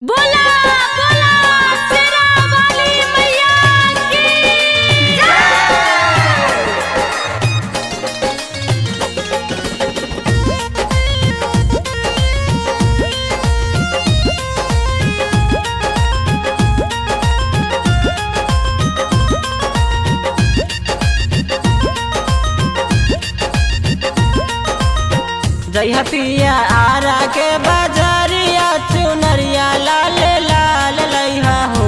बोला बोला शेरा वाली मैया की जय पिया आरा के बजरिया चुनरिया लाल लाल लइहा हो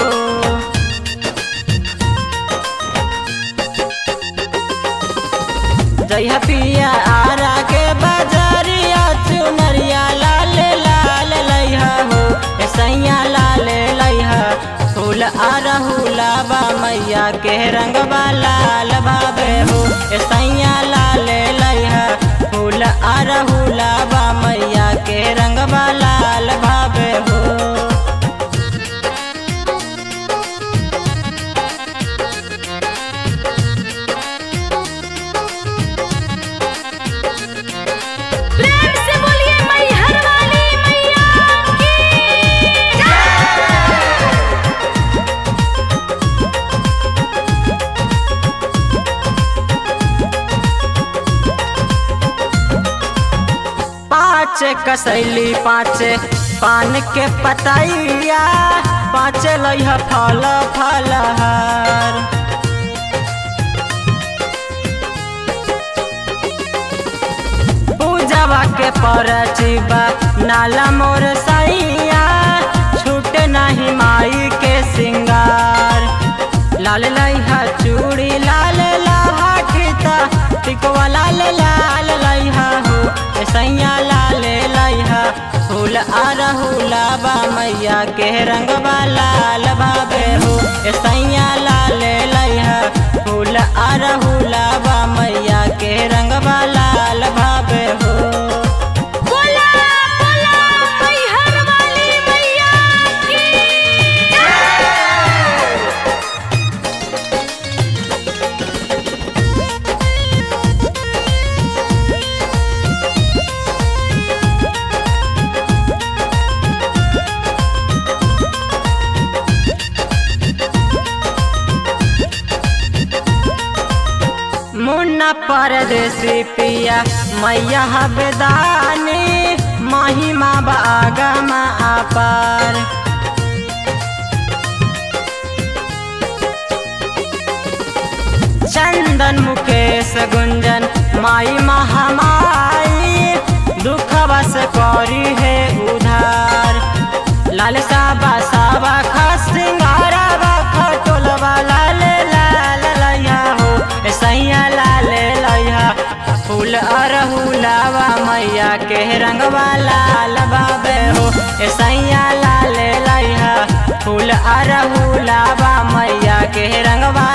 जय पिया आरा के बजरिया चुनरिया लाल लाल लइहा हो ए सैया लाल लइहा फूल अरहुला बा मैया के रंगवा लाल बाबे हो ए सैया लाल लइहा फूल अरहुला बा मैया के रंगवा लाल बाबे हो प्रेम से बोलिए मैहर वाली मैया की पाँच कसैली पाँच पान के पतैया पाँच लइह फल फलहार पूजवा के परचिबा नाला मोर सैया छूट नहीं माई के सिंगार लाल लइहा चूड़ी लाल लाहा खिता टिकवा लाल लाल लइहा हो ए सैया लाल लइहा फूल अरहुला बा मैया के रंगवा लाल बाबे हो ए सैया लाल लइहा फूल अरहुला बा मैया के रंगवा लाल बाबे हो बोला बोला मैहर वाली मैया की मुन्ना परदेसी पिया मैया हबेदानी महिमा बागमा अपार चंदन मुकेश गुंजन माई महामाई दुख बस करी है उधार लाल साबा साबा खस सिंगारा बा खटोलवा लाल लाल लइहा हो ए सैया लाल लइहा फूल अरहुलावा मैया के रंगवा लाल बाबे हो ए सैया लाल लइहा फूल अरहुलावा मैया के रंगवा